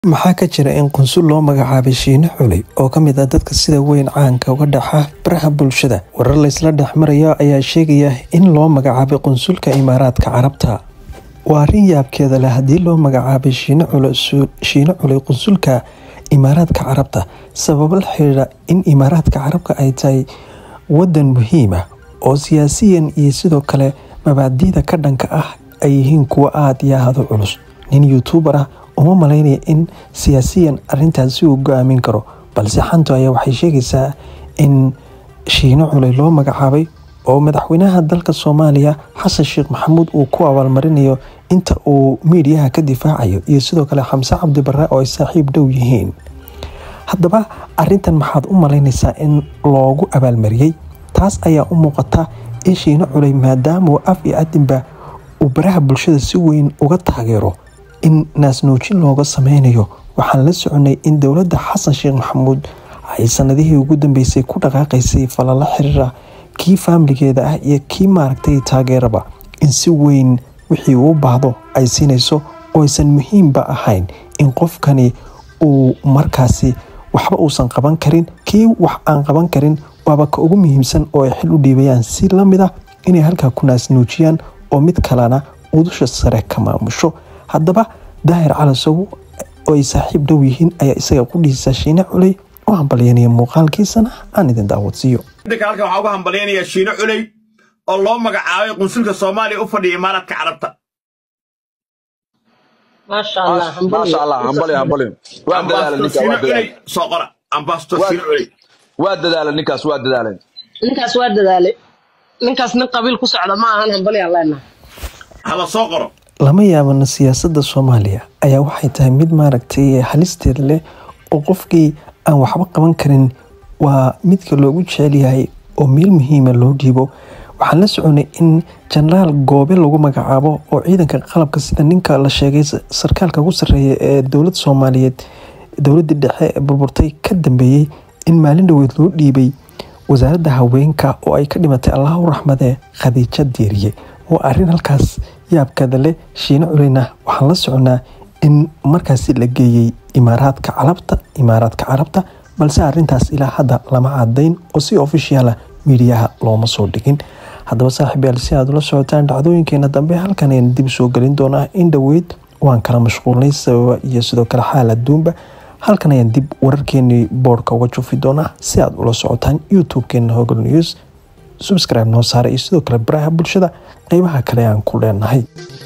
Maxaa ka jira in qunsul loo magacaabay Shiine Xuley oo ka mid ah dadka sida weyn caanka uga dhaxa baraha bulshada? Warar la isla dhex marayo ayaa sheegaya in loo magacaabay qunsulka Imaaraadka Carabta. Waa arrin yaabkeeda leh haddii loo magacaabay Shiine Xuley qunsulka Imaaraadka Carabta sababo la xiriira in Imaaraadka Carabta ay tahay wadan muhiim ah oo siyaasiyan iyo sidoo kale mabaadi'da ka dhanka ah ay yihiin kuwo aad iyo aad u culus. Nin youtuber ah uma malaynaya in siyaasiyan arrintaasi uu go'aamin karo balse xantu ayaa waxay sheegaysaa in Shiine Xuley loo magacaabay oo madaxweynaha dalka Soomaaliya Xasan Sheekh Maxamuud uu ku abaalmarinayo inta uu miidiyaha ka difaacayo iyo sidoo kale Xamse Cabdi Barre oo ay saaxiib dhow yihiin. Haddaba arrintan maxaad u malaynaysaa in loogu abaalmariyay? Taas ayaa u muuqata in Shiine Xuley maadaama uu af iyo adinba uu baraha bulshada si weyn uga taageero in naasnuujin looga sameynayo waxaan la soconay in dowladda xasan sheekh maxamuud ay sanadihii ugu dambeysay ku dhaqaaqaysay falalo xiriira kii faamiligeeda ah iyo kii maaragtay taageeraba in si weyn wixii uu baahdo ay siinayso oo aysan muhiimba ahayn in qofkani uu markaasi waxba uusan qaban karin kii wax aan qaban karin waaba ka ugu muhiimsan oo ay xil u dhiibayaan si la mid ah inay halkaa ku naasnuujiyaan oo mid kalena udusha sare ka maamusho haddaba daahir calasow oo ay saaxiib dhow yihiin ayaa isaga qudhiisa Shiine Xuley u hambalyanaya muuqaalkiisana aan idin daawadsiiyo dadka halkan waxaa uga hambalyanayaa Shiine Xuley oo loo magacaabay qunsulka Soomaaliya u fadhiya Imaaraadka Carabta maasha allah maasha allah hambali hambali waa dadaalay Ambassador ninkaas Shiine waa Xuley dadaalay soo qora Ambassador Waa- Shiine Xuley waa dadaalay ninkaas waa dadaalay ninkaas waa dadaalay ninkaas nin qabiil ku socda ma ahan hambali aan leenahay hala soo qoro lama yaabana siyaasadda Soomaaliya ayaa waxay tahay mid maaragtay halisteeda leh oo qofkii aan waxba qaban karin waa midka loogu jecel yahay oo meel muhiima loo dhiibo waxaan la soconay in jenaraal goobe lagu magacaabo oo ciidanka qalabka sida ninka la sheegay sarkaalka ugu sarreeya ee dowladda Soomaaliyeed dowladda dhexe ee burburtay ka dambeeyey in maalin dhoweed loo dhiibay wasaaradda haweenka oo ay ka dhimatay allah u raxmadee khadiija diiriye waa arrin halkaas yaabkeeda leh shiine culeyna waxaan la soconaa in markaasi la geeyey imaaraadka carabta imaaraadka carabta balse arrintaas ilaa hadda lama cadayn oo si ofishiala miidiyaha looma soo dhigin haddaba saaxiib yaal si aad ula socotaan dhacdooyinkeena dambe halkan ayaan dib soo gelin doonaa in dhoweyd waan kala mashquulnay sababa iyo sidoo kale xaal adduunba halkan ayaan dib wararkeenii boodhka uga jufi doonaa si aad ula socotaan youtube-keena hogol news subscribe noo saara iyo sidoo kale baraha bulshada qeybaha kale aan ku leenahay